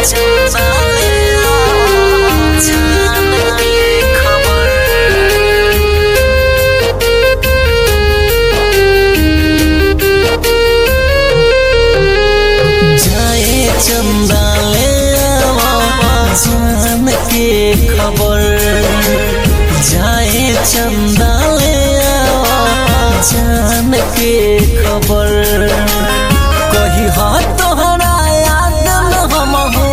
चंदा ले आओ जान के खबर जाए चंदा ले आवा जान के खबर जाए चंदा ले आवा जान के खबर कही हा तोहरा याद न हम हो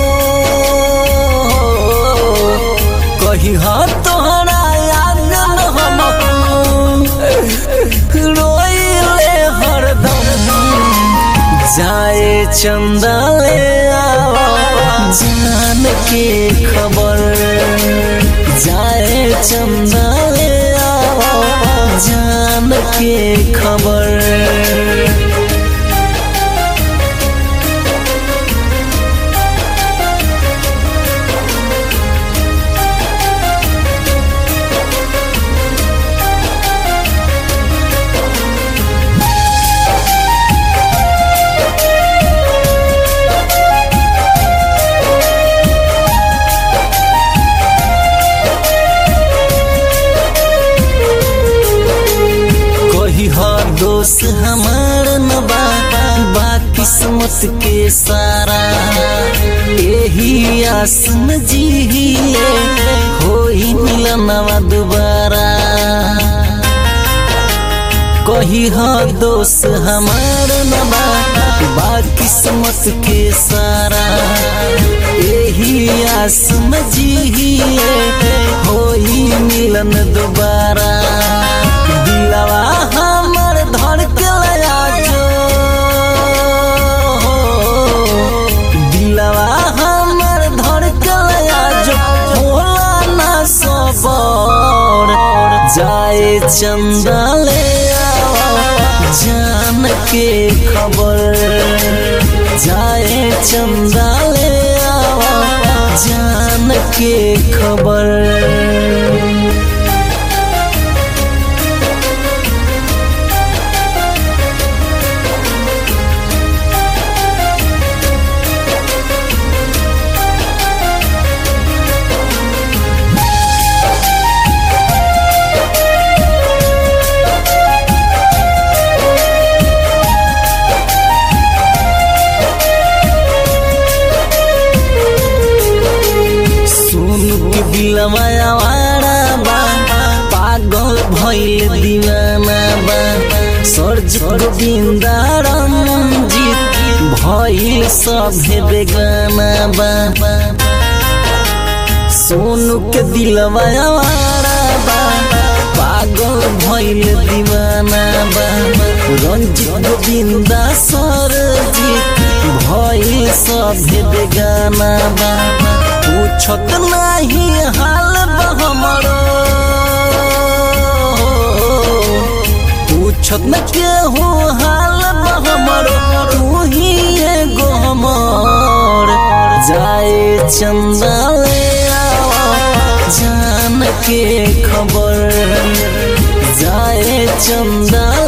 कही हा तोहरा याद न हम हो रोइले हरदम जाए चंदा ले आवा जान के खबर जाए चंदा ले आवा जान के खबर कोई हो दोस्त हमार न बा बा किस्मत के सारा यही आस में जिए होई मिलनवा दोबारा कही हो दोस्त हमार न बा बा किस्मत के सारा यही आस में जिए होई मिलन दोबारा दिलवा हमर धड़कल आजो दिलवा हमर धड़कल आजो होला ना सबर जाए चंदा ले आवा जान के खबर जाए चंदा ले आवा जान के खबर सुन के दिलवा आवारा बा पागल भइल दीवाना बा सर्ज गोविंदारम जीत भइल सभे बेगाना बा सोनू के दिलवा आवारा बा पागल भइल दीवाना बा रंजित गोविंदा सरजीत भइल सभे बेगाना बा पूछत नाही हाल बा हमरो पूछत न केहू हाल बा हमरो तू ही एगो हमर जाए चंदा ले आवा जान के खबर जाए चंदा